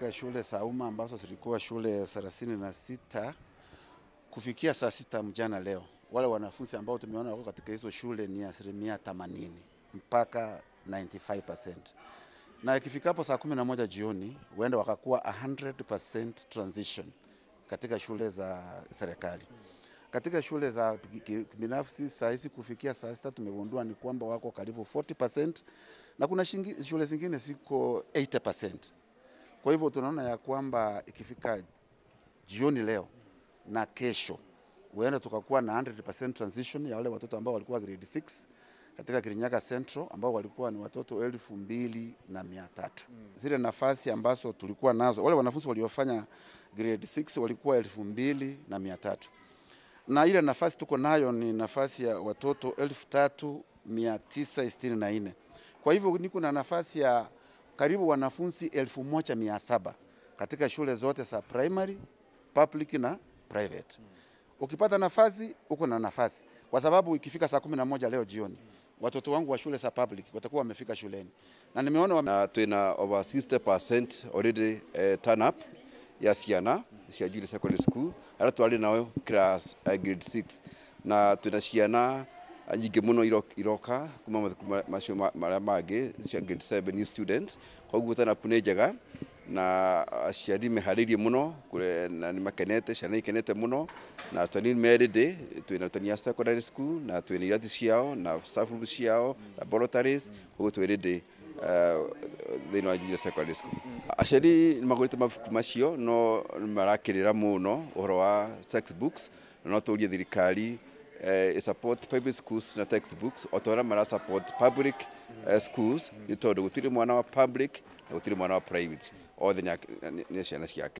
katika shule za umma ambazo zilikuwa shule thelathini na sita kufikia saa sita mchana leo, wale wanafunzi ambao tumeona wako katika hizo shule ni asilimia 80 mpaka 95%, na ikifikapo saa kumi na moja jioni huenda wakakuwa 100% transition katika shule za serikali. Katika shule za binafsi saa hizi kufikia saa sita tumegundua ni kwamba wako karibu 40% na kuna shingi, shule zingine ziko 80%. Kwa hivyo tunaona ya kwamba ikifika jioni leo na kesho huenda tukakuwa na 100% transition ya wale watoto ambao walikuwa grade 6 katika Kirinyaga Central ambao walikuwa ni watoto elfu mbili na mia tatu. Zile nafasi ambazo tulikuwa nazo wale wanafunzi waliofanya grade 6 walikuwa elfu mbili na mia tatu na ile nafasi tuko nayo ni nafasi ya watoto elfu tatu mia tisa sitini na nne. Kwa hivyo niko na nafasi ya karibu wanafunzi elfu moja mia saba katika shule zote za primary, public na private. Ukipata nafasi uko na nafasi, kwa sababu ikifika saa kumi na moja leo jioni watoto wangu wa shule za public watakuwa wamefika shuleni na nimeona wame... na twina over 60% already uh, turn up ya ciana cia junior secondary school aria twari nao class uh, grade 6 na twina ciana nyingĩ mũno iroka kuma mathukuru macio marĩa mangĩ cia grade 7 new students koguo turn up nĩ njega na aciari meharĩirie mũno na nĩ makenete ciana ikenete mũno na arutani merĩndĩ twĩna arutani a secondary school na twĩna irati ciao na staff room ciao laboratories koguo twĩrĩndĩ thĩinĩ wa junior secondary school aciari nĩ magũrĩte mabuku macio no marakĩrĩra mũno ũhoro wa textbooks na no tũrie thirikari uh, support private schools na textbooks o ta ũrĩa mara support public uh, schools nĩ tondũ gũtirĩ mwana wa public na gũtirĩ mwana wa private othe nĩ ciana ciake